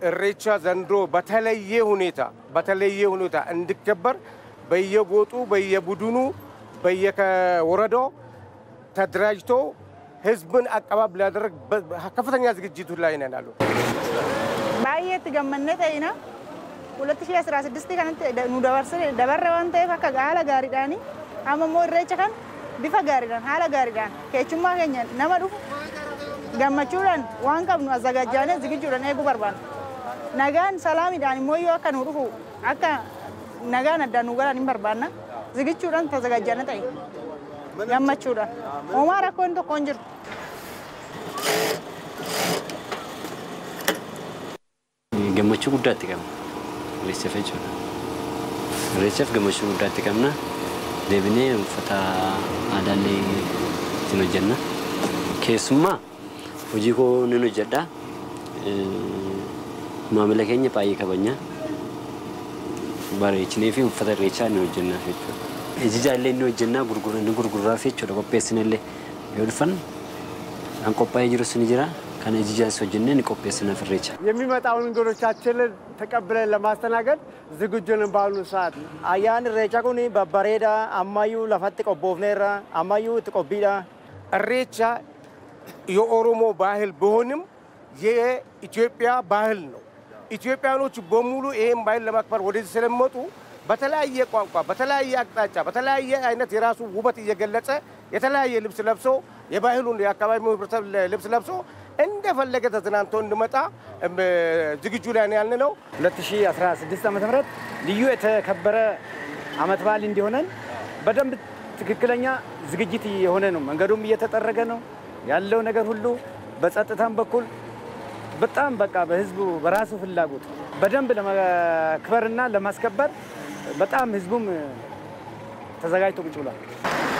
እሬቻ ዘንድሮ በተለየ ሁኔታ በተለየ ሁኔታ እንዲከበር በየጎጡ በየቡድኑ በየወረዳው ተደራጅቶ ህዝብን አቀባብ ሊያደረግ ከፍተኛ ዝግጅቱ ላይ ነን አሉ። ባየት ገመነ ተይና 2016 kanatti nu dabarsine dabarre waan ta'eef akka haala gaariidhaan amma immoo irreecha kan bifa gaariidhaan haala gaariidhaan keechummaa keenya nama dhufu gammachuudhaan waan qabnu azagajjaanee zigijuudhaan eeguu barbaanna. Nagaan salaamiidhaan immoo yoo akka nu dhufu akka nagaan addaan nu galan hin barbaanna. Zigichuudhaan tazagajjaanee ta'e gammachuudhaan. Homaa rakkoon tokko hin jiru. gammachuu guddaatti qabna irreechaaf jechuudha. Irreechaaf gammachuu guddaatti qabna. Deebinee uffata aadaallee ittiin hojjenna. Keessumaa hojii koo nan hojjedha. Maamila keenya baay'ee kabajna. Bareechinee fi uffata irreechaa ni hojjennaaf jechuudha. Ijijaa illee ni hojjennaa ni gurgurraaf jechuudha qopheessina illee yoo dhufan kan qophaa'ee jirus ni jira. kan ijጃስ ሆጅነን ቆጴስነ ፍሬቻ የሚመጣውን እንግዶቻችንን ተቀብለን ለማስተናገድ ዝግጁ ነን በአሁኑ ሰዓት። አያን ኢሬቻ ኩኒ በበሬዳ አማዩ ለፈት ቆቦፍኔራ አማዩ ትቆቢዳ እሬቻ የኦሮሞ ባህል ቢሆንም የኢትዮጵያ ባህል ነው። ኢትዮጵያኖች በሙሉ ይህን ባህል ለማክበር ወደዚህ ስለሚመጡ በተለያየ ቋንቋ፣ በተለያየ አቅጣጫ፣ በተለያየ አይነት የራሱ ውበት እየገለጸ የተለያየ ልብስ ለብሶ የባህሉን የአካባቢ ህብረተሰብ ልብስ ለብሶ እንደፈለገ ተዝናንቶ እንዲመጣ ዝግጁ ላይ ነው ያልን ነው። 2016 ዓ ም ልዩ የተከበረ አመት በዓል እንዲሆነን በደንብ ትክክለኛ ዝግጅት የሆነ ነው። መንገዱም እየተጠረገ ነው ያለው ነገር ሁሉ በጸጥታም በኩል በጣም በቃ በህዝቡ በራሱ ፍላጎት በደንብ ለመክበርና ለማስከበር በጣም ህዝቡም ተዘጋጅቶ ቁጭ ብሏል።